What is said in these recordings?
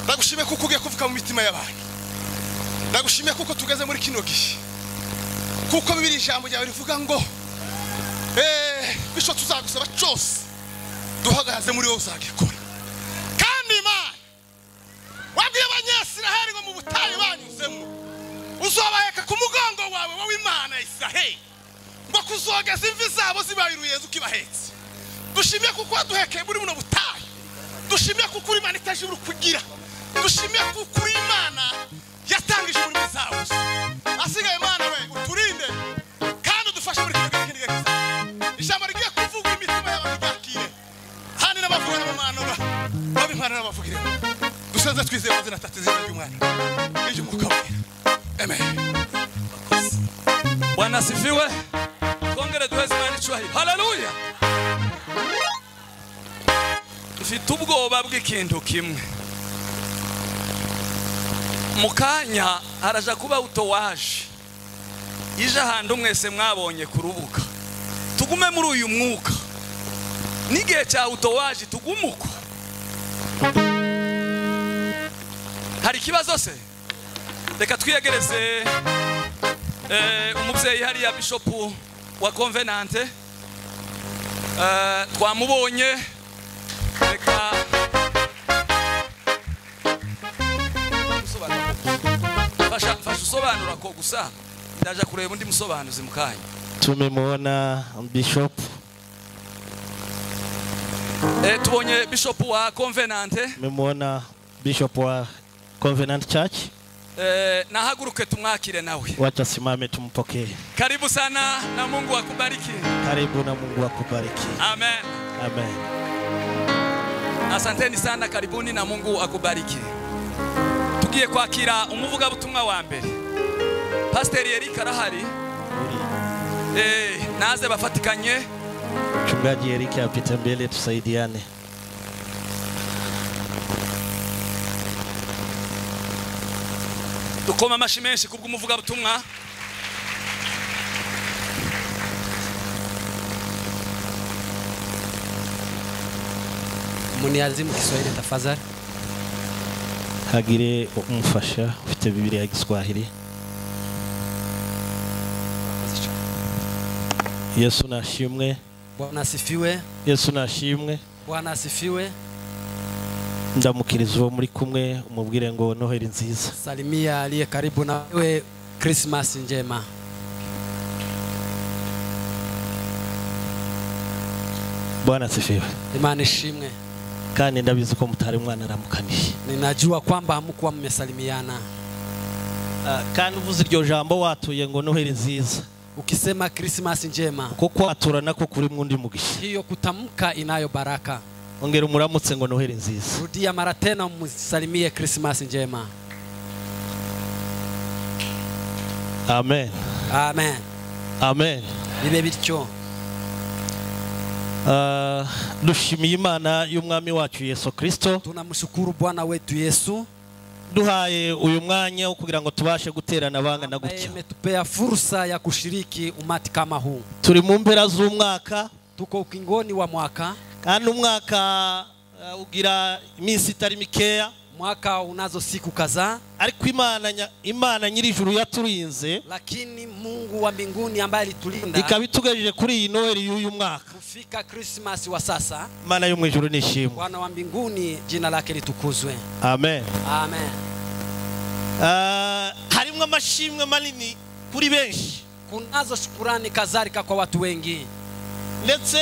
ndagushimiye kuko ugiye kuvuga mu mitima y'abantu ndagushimiye kuko tugeze muri kino gihe kuko bibiri ijambo ryawe rivuga ngo bityo tuzagusaba cyose duhagaze muri wowe uzagikora kandi imana wabwiye abanyasiraheli ngo mu butayu banyuzemo uzobaheka ku mugongo wawe wowe imana ya isiraheli ngo kuzogeza imvi zabo zibaye uruyenzi uko ibahetse dushimiye kuko waduhekeye muri buno butayu dushimiye kuko uri imana itaje uri kugira dushimiye kuko uri imana yatangije muri zawe asigaye imana we uturinde kandi udufashe muri kino gihe kindi gakiza ijambo rigiye kuvuga imitima yawe ryakire kandi n'abavuga n'abamanura babimana n'abavugire dusaze twizeye maze natatse izina ry'umwana n'iry'umwuka wera amen bwana asifiwe twongere duheze imana icyubahiro haleluya mfite ubwoba bw'ikintu kimwe mu kanya haraja kuba utowaje ije ahantu mwese mwabonye ku rubuga tugume muri uyu mwuka n'igihe cya utowaje tugume uko hari ikibazo se reka twiyegereze eh, umubyeyi hariya bishopu wa konvenante Eh, twamubonye reka Usobanura. fasha fasha usobanura ko gusa ndaje kureba undi musobanuzi mu kanya Tumemwona Bishop Eh, tubonye bishopu wa konvenante tumemwona Bishop wa Covenant Church. Eh, nahaguruke tumwakire nawe Wacha simame tumpokee. karibu sana na mungu akubariki Karibu na Mungu akubariki. amen Amen. asanteni sana karibuni na mungu akubariki tugiye kwakira umuvugabutumwa wa mbere pasiteri erike arahari Eh, naze bafatikanye Mchungaji Erike apite mbele tusaidiane. dukoma amashyi menshi kubw'umuvugabutumwa Mniazimu Kiswahili tafadhali. Hagire umufasha ufite Biblia ya Kiswahili. Yesu nashimwe. Bwana asifiwe. Yesu nashimwe. Bwana asifiwe. Ndamukiriza uwo muri kumwe umubwire ngo Noheli nziza. Salimia aliye karibu na wewe, Christmas njema. Bwana sifiwe. Imani ishimwe. Kandi ndabizi ko mutari mwanaramukanije. Ninajua kwamba hamkuwa mmesalimiana. Ah, kandi uvuze iryo jambo watuye ngo noheli nziza Ukisema Christmas njema, kuko watura nako kuri mwundi mugisha hiyo kutamka inayo baraka. ongera umuramutse ngo noheli nziza Rudia mara tena, msalimie Christmas njema. amen Amen. amen Bibe bityo. Ah, dushimiye imana y'umwami wacu yesu kirisito Tunamshukuru Bwana wetu Yesu duhaye uyu mwanya wo kugira ngo tubashe guterana bangana ambaye gutya ametupea fursa ya kushiriki umati kama huu. turi mu mpera z'umwaka Tuko ukingoni wa mwaka, kandi umwaka ah, ugira iminsi itari mikeya mwaka unazo siku kadhaa ariko imana nya- imana nyir'ijuru yaturinze lakini Mungu wa mbinguni ambaye alitulinda ikaba itugejeje kuri iyi noheli y'uyu mwaka kufika Christmas wa sasa. imana yo mu ijuru nishimwe Bwana wa mbinguni jina lake litukuzwe. amen Amen. Ah, harimo amashimwe manini kuri benshi Kunazo shukurani kadhalika kwa watu wengi, ndetse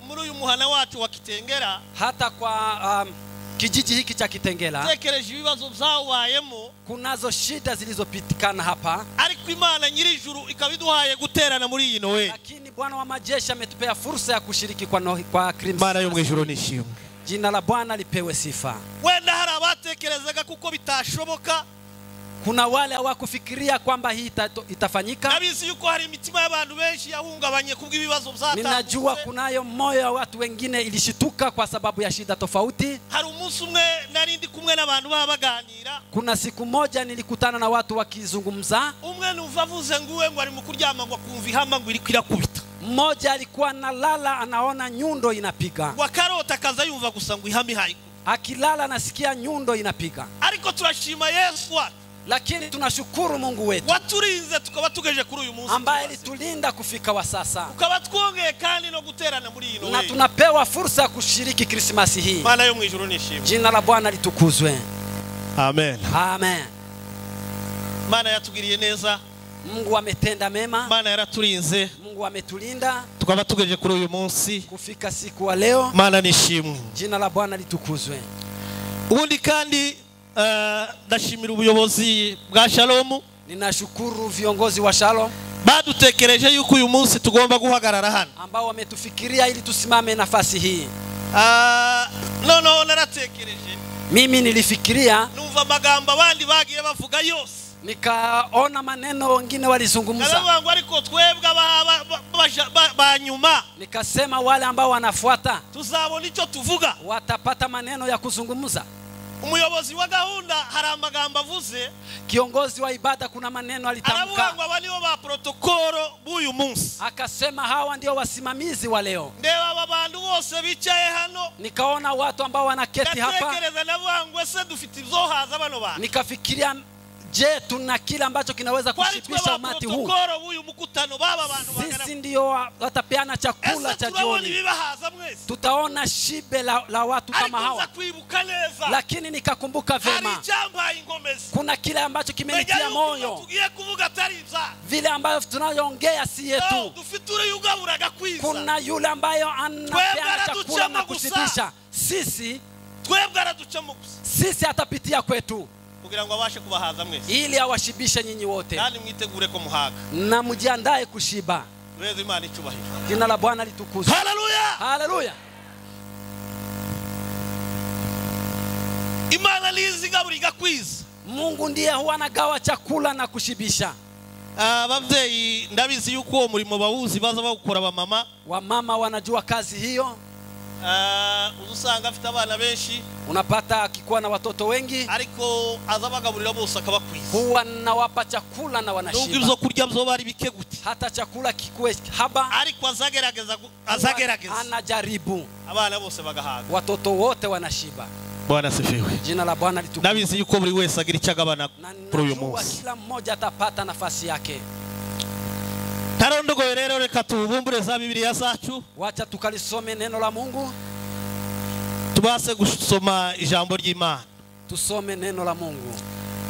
muri uyu muhana wacu wa kitengera hata kwa um, kijiji hiki cha Kitengela tekereje ibibazo byabayemo kunazo shida zilizopitikana hapa, ariko imana nyir'ijuru ikaba iduhaye guterana muri iyi nowe lakini Bwana wa majeshi ametupea fursa ya kushiriki kwa, no, kwa imana yo Christmas. mu ijuru nishimwe Jina la Bwana lipewe sifa. wenda hari abatekerezaga kuko bitashoboka Kuna wale hawakufikiria kwamba hii ita- itafanyika. nabizi yuko hari imitima y'abantu benshi yahungabanye kubw'ibibazo Ninajua byatangutse kunayo moyo ya watu wengine ilishituka kwa sababu ya shida tofauti. hari umunsi umwe nari ndi kumwe n'abantu baba baganira Kuna siku moja nilikutana na watu wakizungumza, umwe numva avuze ngo uwe ngo ari mu kuryama ngo akumva ihamba ngo iri kwirakubita mmoja alikuwa analala anaona nyundo inapiga, wakarota akaza yumva gusa ngo ihame ihaye akilala anasikia nyundo inapiga, ariko ariko turashima yesu wacu lakini tunashukuru mungu wetu waturinze tukaba tugejeje kuri uyu munsi ambaye alitulinda kufika wa sasa ukaba twongeye kandi no guterana muri iyi na noheli tunapewa fursa ya kushiriki krismasi hii mana yo mu ijuru nishimye jina la bwana litukuzwe amen amen mana yatugiriye neza mungu ametenda mema mana yaraturinze mungu ametulinda tukaba tugejeje kuri uyu munsi kufika siku wa leo mana nishimwe jina la bwana litukuzwe ubundi kandi eh, ndashimira ubuyobozi bwa shalomu ninashukuru viongozi wa shalom badutekereje yuko uyu munsi tugomba guhagarara hano ambao wametufikiria ili tusimame nafasi hii Ah, noneho naratekereje mimi nilifikiria numva amagambo abandi bagiye bavuga yose nikaona maneno wengine walizungumza ndavuga ngo ariko twebwe aba- aba- ba- baja- ba- ba nyuma nikasema wale ambao wanafuata tuzabona icyo tuvuga watapata maneno ya kuzungumza umuyobozi wa gahunda hari amagambo avuze kiongozi wa ibada kuna maneno aravuga alitamka ngo aba nibo ba protokolo b'uyu munsi akasema hawa ndio wasimamizi wa leo ndeba aba bantu bose bicaye hano nikaona watu ambao wanaketi hapa ndatekereza ndavuga ngo ese dufite izohaza bano bantu nikafikiria je tuna kile ambacho kinaweza twari twe kushibisha ba umati huu protokolo b'uyu mukutano b'aba bantu sisi bangana ndio wa- watapeana chakula ese cha turabona jioni ibibahaza mwese tutaona shibe la, la watu ariko kama nza hawa kwibuka neza lakini nikakumbuka hari vema icyambaye ingomezi kuna kile ambacho menya kimenitia yuko ibyo moyo tugiye kuvuga atari ibyaha vile ambavyo tunayoongea si Leo yetu dufite uri ugaburaga kwiza kuna yule ambayo anapeana Twebwe chakula na anatuchema gusa. kushibisha sisi twebwe araducamo gusa sisi atapitia kwetu kugira ngo abashe kubahaza mwese ili awashibishe nyinyi wote kandi mwitegure ko muhaga na mujiandae kushiba beza imana icyubahiro jina la bwana litukuzwe haleluya haleluya imana nizi igabura igakwiza mungu ndiye huwa anagawa chakula na kushibisha ababyeyi ndabizi yuko uwo murimo bawuzi baza bawukora abamama wamama wanajua kazi hiyo Ah, uza usanga afite abana benshi unapata akikuwa na watoto wengi ariko aza abagaburira bose akabakwiza huwa nawapa chakula na nubwo wanashiba ibyo kurya byo bari bike gute hata chakula kikuwe haba ariko azagerageza gu- huwa azagerageza anajaribu abana bose bagahaga watoto wote wanashiba bwana sifiwe jina la bwana litukuzwe ndabizi yuko buri wese agira icyo agabana na kuri uyu najua munsi kila mmoja atapata nafasi yake tarondogoye rero reka tubumbure za bibiliya zacu wacha tukalisome neno la mungu tubase gusoma ijambo ry'imana tusome neno la mungu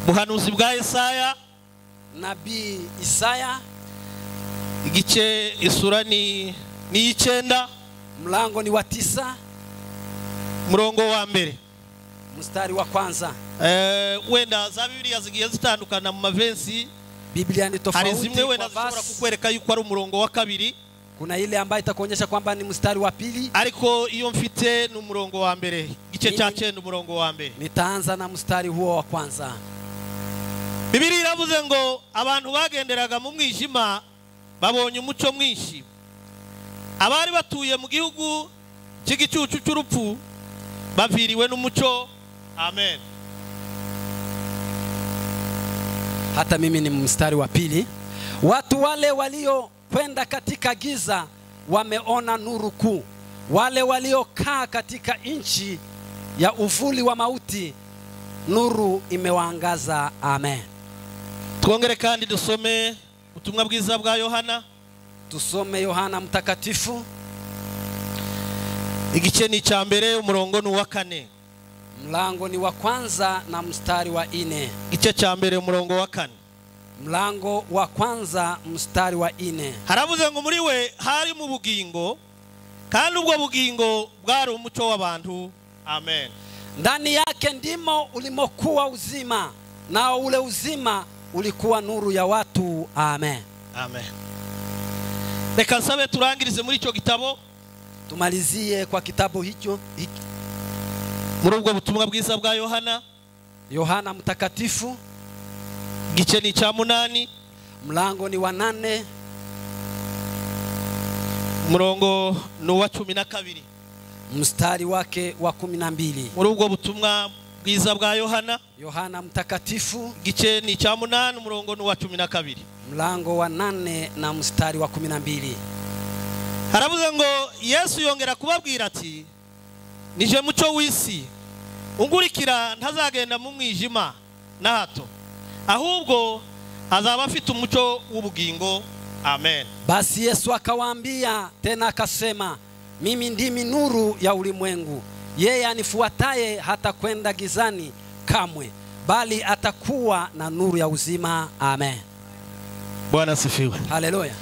buhanuzi bwa yesaya nabii isaya igice isura ni ni iy'icyenda mlango ni wa tisa murongo wa mbere mstari wa kwanza Eh, wenda za bibiliya zigiye zitandukana mu mavensi biblia ni hari zimwe tofauti wenda kwa zishobora verse. kukwereka yuko ari umurongo wa kabiri kuna ile ambayo itakuonyesha kwamba ni mstari wa pili ariko iyo mfite ni umurongo wa mbere igice cya Mimi- cyenda umurongo wa mbere nitaanza na mstari huo wa kwanza bibiri iravuze ngo abantu bagenderaga mu mwijima babonye umucyo mwinshi abari batuye mu gihugu cy'igicucu cy'urupfu baviriwe n'umucyo amen hata mimi ni mstari wa pili watu wale waliokwenda katika giza wameona nuru kuu wale waliokaa katika nchi ya uvuli wa mauti nuru imewaangaza amen twongere kandi dusome ubutumwa bwiza bwa yohana tusome yohana mtakatifu igice ni icya mbere umurongo ni uwa kane mlango ni wa kwanza na mstari wa ine igice cya mbere umurongo wa kane mlango wa kwanza mstari wa ine haravuze ngo muri we hari mu bugingo kandi ubwo bugingo bwari umucyo w'abantu amen ndani yake ndimo ulimokuwa uzima nao ule uzima ulikuwa nuru ya watu amen amen reka nsabe turangirize muri icyo gitabo tumalizie kwa kitabu hicho hiki- muri ubwo butumwa bwiza bwa yohana yohana mtakatifu igice ni icya munani mlango ni wa nane umurongo ni uwa cumi na kabiri mstari wake wa kumi na mbili muri ubwo butumwa bwiza bwa yohana yohana mtakatifu igice ni icya munani umurongo ni uwa cumi na kabiri mlango wa nane na mstari wa kumi na mbili haravuze ngo yesu yongera kubabwira ati nije mucyo w'isi ungurikira ntazagenda mu mwijima na hato ahubwo azaba afite umucyo w'ubugingo amen Basi Yesu akawaambia tena akasema, mimi ndimi nuru ya ulimwengu. Yeye anifuataye hatakwenda gizani kamwe, bali atakuwa na nuru ya uzima. Amen. bwana asifiwe Haleluya.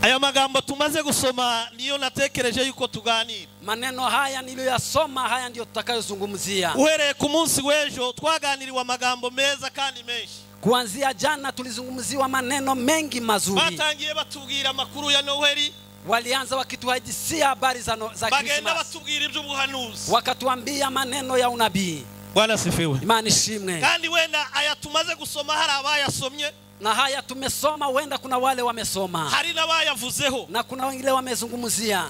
aya magambo tumaze gusoma niyo natekereje yuko tuganira Maneno haya niliyoyasoma, haya ndiyo tutakayozungumzia. uhereye ku munsi w'ejo twaganiriwe amagambo meza kandi menshi Kuanzia jana tulizungumziwa maneno mengi mazuri. batangiye batubwira amakuru ya noheli Walianza wakituhadisia habari za, no, za bagenda Krismasi, batubwira iby'ubuhanuzi wakatuambia maneno ya unabii. bwana asifiwe Imani ishimwe. kandi wenda aya tumaze gusoma hari abayasomye Na haya tumesoma, huenda kuna wale wamesoma hari n'abayavuzeho na kuna wengine wamezungumzia.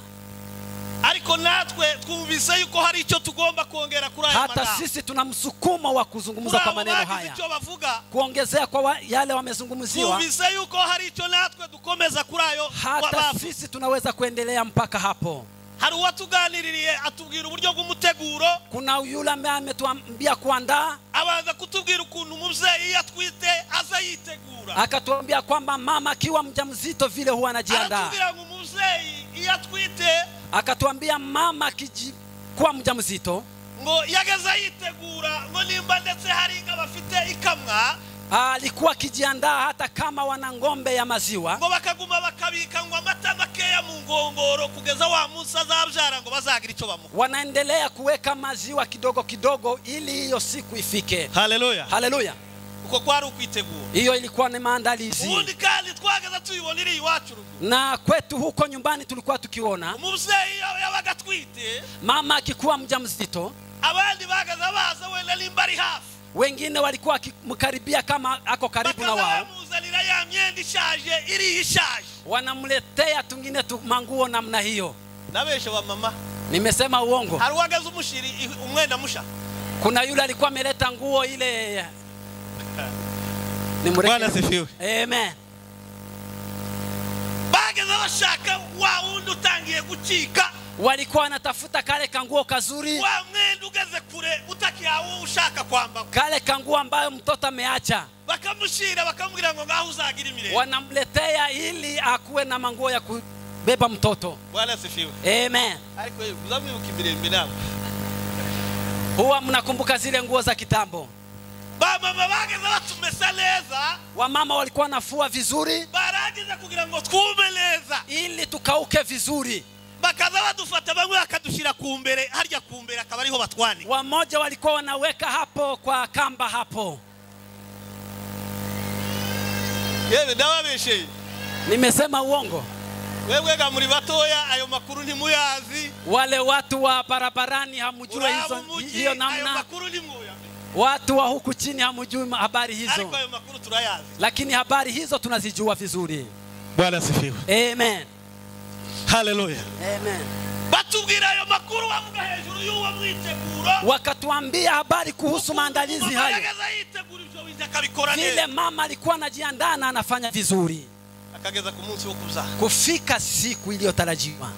ariko natwe twumvise yuko hari icyo tugomba kongera kuri aya Hata magambo sisi tuna msukumo wa kuzungumza muri kwa abo maneno bagize haya, icyo bavuga kuongezea kwa wa, yale wamezungumziwa. twumvise yuko hari icyo natwe dukomeza kuri ayo Hata bavuze. sisi tunaweza kuendelea mpaka hapo. hari uwatuganiririye atubwira uburyo bw'umuteguro Kuna yule ambaye ametuambia kuandaa, abanza kutubwira ukuntu umubyeyi iyo atwite aza yitegura akatuambia kwamba mama akiwa mjamzito vile huwa anajiandaa. aratubwira ngo umubyeyi iyo atwite akatuambia mama akiji kuwa mjamzito ngo iyo ageze yitegura ngo nimba ndetse hari inka bafite ikamwa alikuwa akijiandaa hata kama wana ng'ombe ya maziwa ngo bakaguma bakabika ngo amata makeya mu ngongoro kugeza wa munsi azabyara ngo bazagira icyo bamuha wanaendelea kuweka maziwa kidogo kidogo ili hiyo siku ifike haleluya haleluya uko kwari ukwitegura hiyo ilikuwa ni maandalizi ubundi kandi twageze tuyibona iri iwacu rugo na kwetu huko nyumbani tulikuwa tukiona umubyeyi iyo yabaga atwite mama akikuwa mjamzito abandi bageze baza wenda nimba ari hafi wengine walikuwa wakimkaribia kama ako karibu na bakaza wao bamuzanira ya myenda ishaje iriya ishaje wanamletea tungine tu manguo namna hiyo nabeshe wa mama nimesema uongo hari uwageze umushiri i- umwenda musha kuna yule alikuwa ameleta nguo ile Bwana nimureke asifiwe amen bageze bashaka wa wundi utangiye gucika walikuwa wanatafuta kale kanguo kazuri wa mwenda ugeze kure utakihawe ushaka kwambara kale kanguo ambayo mtoto ameacha bakamushira bakamubwira ngo ngaho uzagira imirenge wanamletea ili akuwe na manguo ya kubeba mtoto bwana asifiwe amen ariko yewe, uzamwibuka imirembe nawe huwa mnakumbuka zile nguo za kitambo bamama bageze batumesa neza wamama walikuwa wanafua vizuri barangiza kugira ngo twume neza ili tukauke vizuri bakaza badufata bamwe bakadushyira ku mbere harya ku mbere akaba ariho batwanika wamoja walikuwa wanaweka hapo kwa kamba hapo yewe ndababesheye nimesema uongo webwega muri batoya ayo makuru ntimuyazi wale watu wa barabarani hamujue uraba hizo umugi hiyo ayo namna makuru ntimuyamenye watu wa huku chini hamujui ma- habari hizo ariko ayo makuru turayazi lakini habari hizo tunazijua vizuri bwana asifiwe amen haleluya amen batubwira ayo makuru bavuga hejuru y'uwo mwiteguro wakatuambia habari kuhusu maandalizi hayo akageza yitegura ibyo wize akabikora vile neza mama alikuwa anajiandaa na anafanya vizuri akageza ku munsi wo kuzaha kufika siku iliyotarajiwa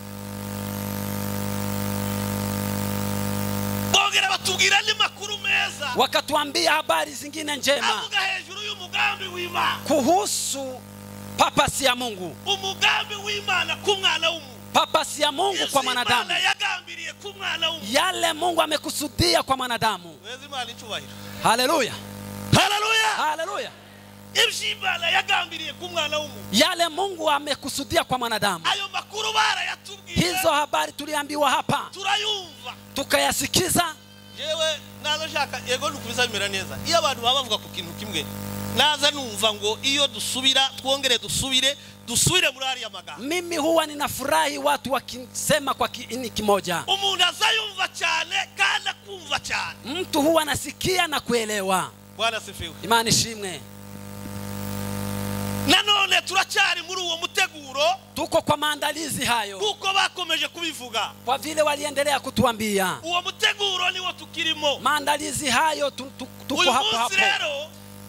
bongera batubwira andi makuru meza wakatuambia habari zingine njema avuga hejuru y'umugambi w'imana kuhusu papasi ya mungu umugambi w'imana ku mwana w'umuntu papasi ya mungu Yesu kwa mwanadamu Imana yagambiriye ku mwana w'umuntu yale mungu amekusudia kwa mwanadamu weza imana icyubahiro haleluya haleluya haleluya ibyo imana yagambiriye ku mwana w'umuntu yale mungu amekusudia kwa mwanadamu ayo makuru barayatubwiye hizo habari tuliambiwa hapa turayumva tukayasikiza yewe naza nshaka yego ntukubiza bimera neza iyo abantu baba bavuga ku kintu kimwe naza numva ngo iyo dusubira twongere dusubire dusubire muri ariya magambo mimi huwa ninafurahi watu wakisema kwa kiini kimoja umuntu azayumva cyane kandi akumva cyane mtu huwa anasikia na kuelewa bwana asifiwe imana ishimwe nanone turacyari muri uwo muteguro tuko kwa maandalizi hayo kuko bakomeje kubivuga kwa vile waliendelea kutuambia uwo muteguro niwo tukirimo maandalizi hayo tu, tu, tuko uyu hapo hapo munsi rero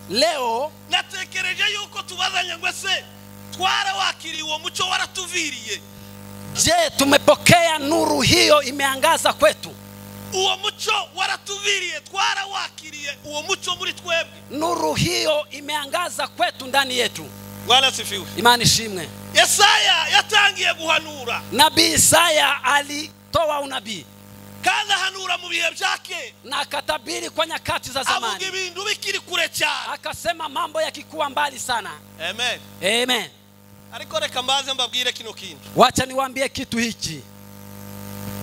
leo natekereje yuko tubazanye ngo ese twarawakiriye uwo muco waratuviriye je tumepokea nuru hiyo imeangaza kwetu uwo muco tubiriye twarawakiriye uwo muco muri twebwe nuru hiyo imeangaza kwetu ndani yetu mwarasifiwe imani ishimwe yesaya yatangiye guhanura nabii isaya alitoa unabii kandi ahanura mu bihe bya kera na akatabiri kwa nyakati za avuga zamani ibintu bikiri kure cyane akasema mambo yakikuwa mbali sana amen amen ariko reka mbaze mbabwire kino kindi wacha niwaambie kitu hiki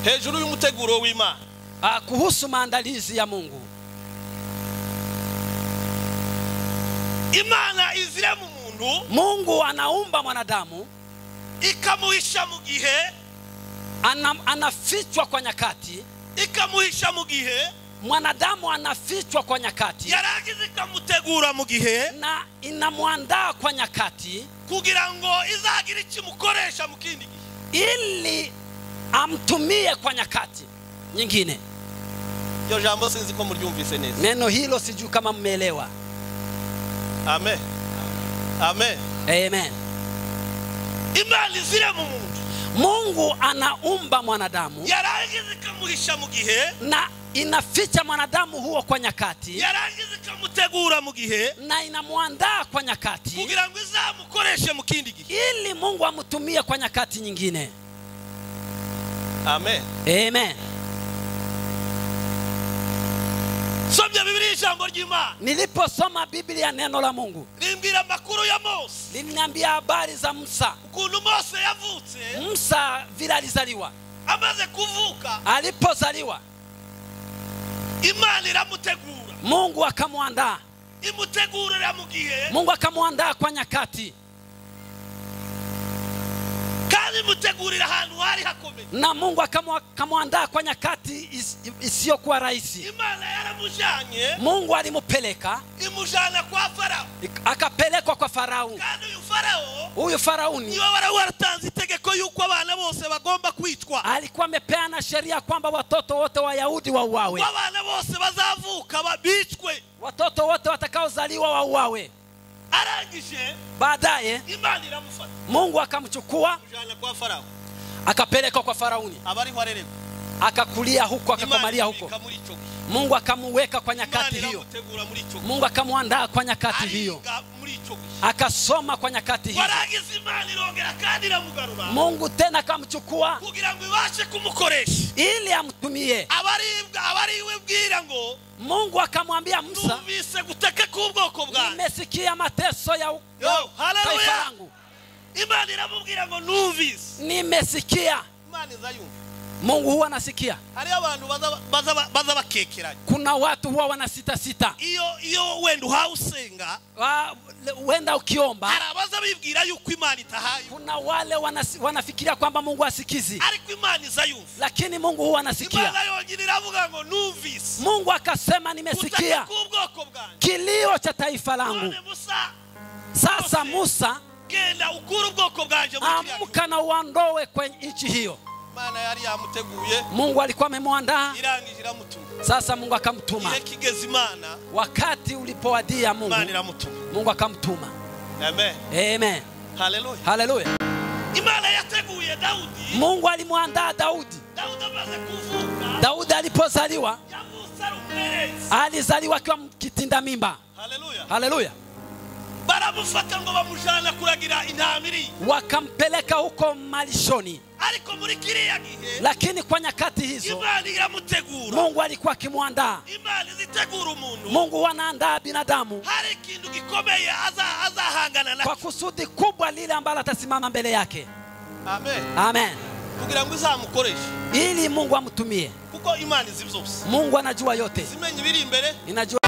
hejuru y'umuteguro w'imana ah, kuhusu maandalizi ya mungu imana izira mu muntu mungu anaumba mwanadamu ikamuhisha mu gihe ana, anafichwa kwa nyakati ikamuhisha mu gihe mwanadamu anafichwa kwa nyakati yarangiza ikamutegura mu gihe na inamwandaa kwa nyakati kugira ngo izagire icyo imukoresha mu kindi gihe ili amtumie kwa nyakati nyingine iryo jambo sinzi ko muryumvise neza neno hilo sijui kama mmeelewa amen amen amen imana izira mu muntu mungu anaumba mwanadamu yarangiza ikamuhisha mu gihe na inaficha mwanadamu huo kwa nyakati yarangiza ikamutegura mu gihe na inamwandaa kwa nyakati kugira ngo izamukoreshe mu kindi gihe ili mungu amtumie kwa nyakati nyingine amen amen somye bibiliya ijambo ry'imana niliposoma biblia neno la mungu rimbwira amakuru ya mose liliniambia habari za musa ukuntu mose yavutse musa vile alizaliwa amaze kuvuka alipozaliwa imana iramutegura mungu akamwandaa imutegurira mu gihe mungu akamwandaa kwa nyakati kandi imutegurira ahantu hari hakomeye na mungu akamwa- akamwandaa kwa nyakati is- isiyokuwa rahisi imana yaramujyanye mungu alimupeleka imujyana kwa farawo ik- akapelekwa kwa farao kandi uyu farawo huyu farauni niba wari waratanze itegeko y'uko abana bose bagomba kwitwa alikuwa amepeana sheria kwamba watoto wote wayahudi wauawe ko abana bose bazavuka babicwe watoto wote watakaozaliwa wauawe arangije baadaye imana iramufata mungu akamchukua imujyana kwa farawo akapelekwa kwa farauni aba ariho arererwa akakulia huko akakomalia imana huko ibika muri icyo gihe mungu akamuweka kwa imana nyakati hiyo iramutegura muri icyo gihe mungu akamwandaa kwa nyakati hiyo ariga muri icyo gihe akasoma kwa nyakati hiyo warangiza imana irongera kandi iramugarura mungu tena akamchukua kugira ngo ibashe kumukoresha ili amtumie abaribwa abariwe bwira ngo mungu akamwambia musa numvise guteka k'ubwoko bwanjye nimesikia mateso ya u- Yo, ya haleluya. taifa langu imana iramubwira ngo numvise nimesikia imana izayumva mungu huwa anasikia hariho abantu baza- baza- baza bakekeranye kuna watu huwa wanasitasita iyo iyo wenda uhawe usenga Wa- le- huenda ukiomba hari abaza bibwira yuko imana itahaye kuna wale wanasi, wanafikiria kwamba mungu asikizi ariko imana izayumva lakini mungu huwa anasikia imana yongera iravuga ngo numvise mungu guteka akasema nimesikia k'ubwoko bwanjye kilio cha taifa langu none musa sasa musa genda ukure ubwoko bwanjye muri kiriya gihugu." amka na uondoe kwenye nchi hiyo imana yari yamuteguye mungu alikuwa amemwandaa irangije iramutuma sasa mungu akamtuma igihe kigeze imana wakati ulipowadia mungu imana iramutuma mungu akamtuma amen amen haleluya haleluya imana yateguye dawudi mungu alimwandaa daudi dawudi amaze kuvuka daudi alipozaliwa yavutse ari umwerezi alizaliwa akiwa kitinda mimba haleluya haleluya baramufata ngo bamujana kuragira intama iriye wakampeleka huko malishoni ariko muri kiriya gihe lakini kwa nyakati hizo imana iramutegura mungu alikuwa akimwandaa imana izitegura umuntu mungu wanaandaa binadamu hari ikintu gikomeye aza- azahangana na kwa kusudi kubwa lile ambalo atasimama mbele yake amen amen kugira ngo izamukoreshe ili mungu amtumie kuko imana izi byose mungu anajua yote zimenya ibiri imbere ninajua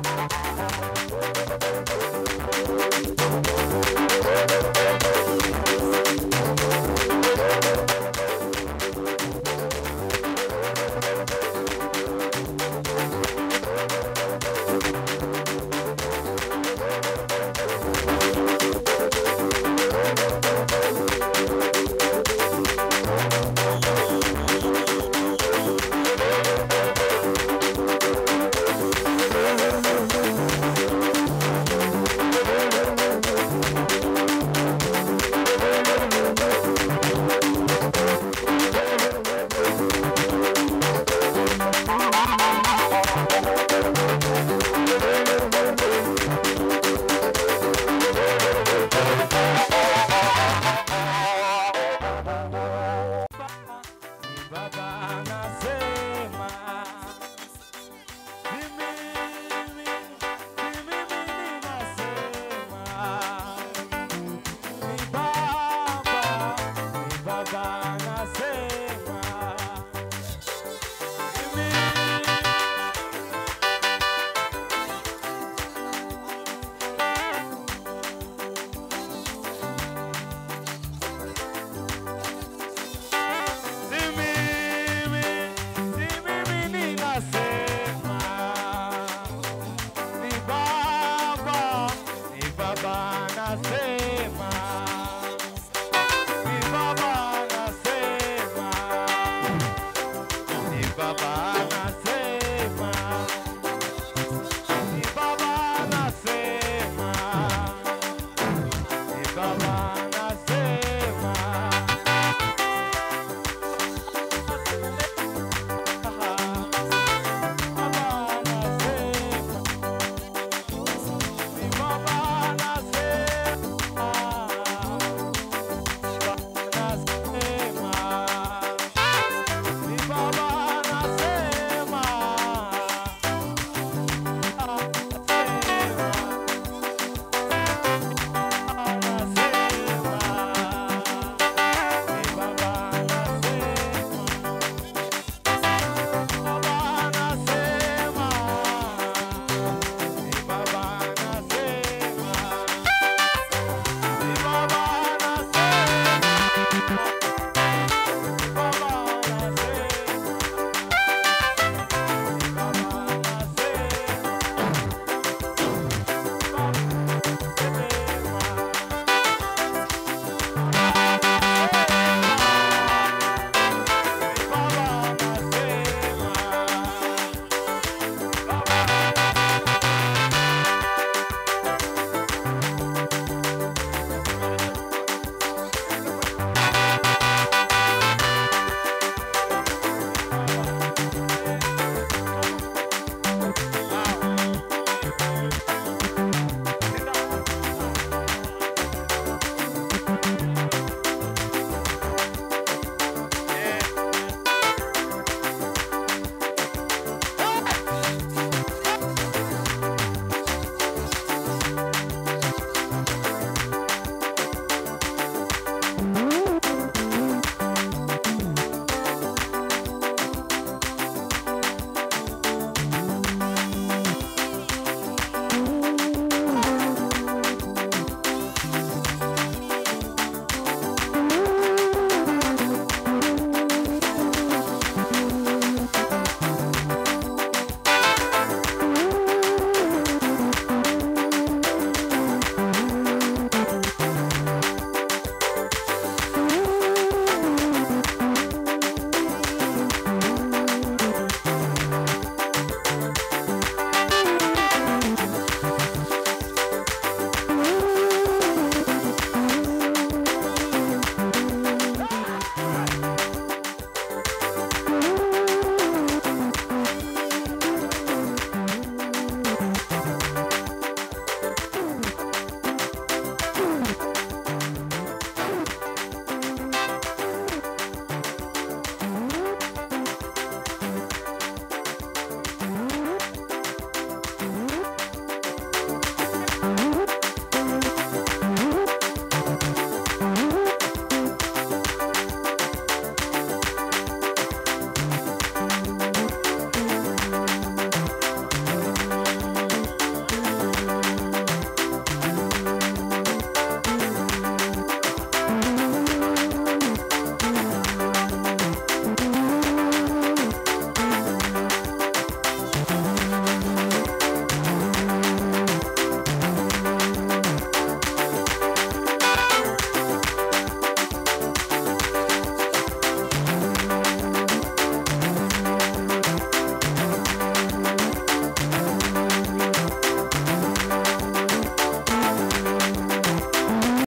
Thank